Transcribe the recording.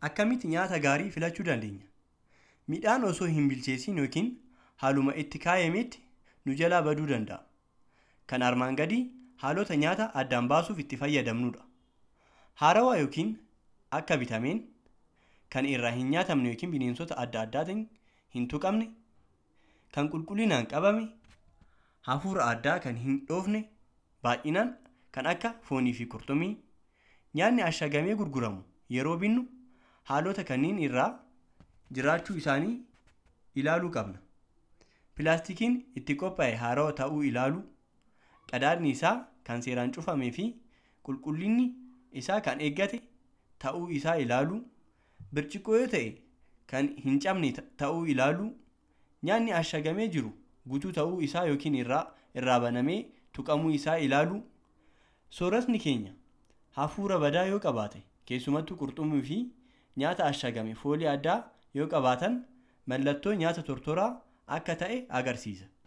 Akkamitti nyaata gaarii filachuu dandeenya? Midhaan osoo hin bilcheessin yookiin haaluma itti kaayametti nu jalaa baduu danda'a. Kan armaan gadii haalota nyaata addaan baasuuf itti fayyadamnudha. Haarawaa yookiin akka bitameen kan irraa hin nyaatamne yookiin bineensota adda addaatiin hin tuqamne, kan qulqullinaan qabame, hafuura addaa kan hin dhoofne, baay'inaan kan akka foonii fi qurxummii. Nyaanni ashagamee gurguramu yeroo binnu haalota kanneen irra jiraachuu isaanii ilaaluu qabna. Pilaastikiin itti qophaa'e haarawaa ta'uu ilaaluu, qadaadni isaa kan seeraan cufamee fi qulqullinni isaa kan eeggate ta'uu isaa ilaaluu, birciqoo yoo ta'e kan hin cabne ta'uu ilaaluu, nyaanni ashagamee jiru guutuu ta'uu isaa yookiin irraa banamee tuqamuu isaa ilaaluu, sooratni keenya hafuura badaa yoo qabaate keessumattuu qurxummii fi nyaata ashagame foolii addaa yoo qabaatan mallattoo nyaata tortoraa akka ta'e agarsiisa.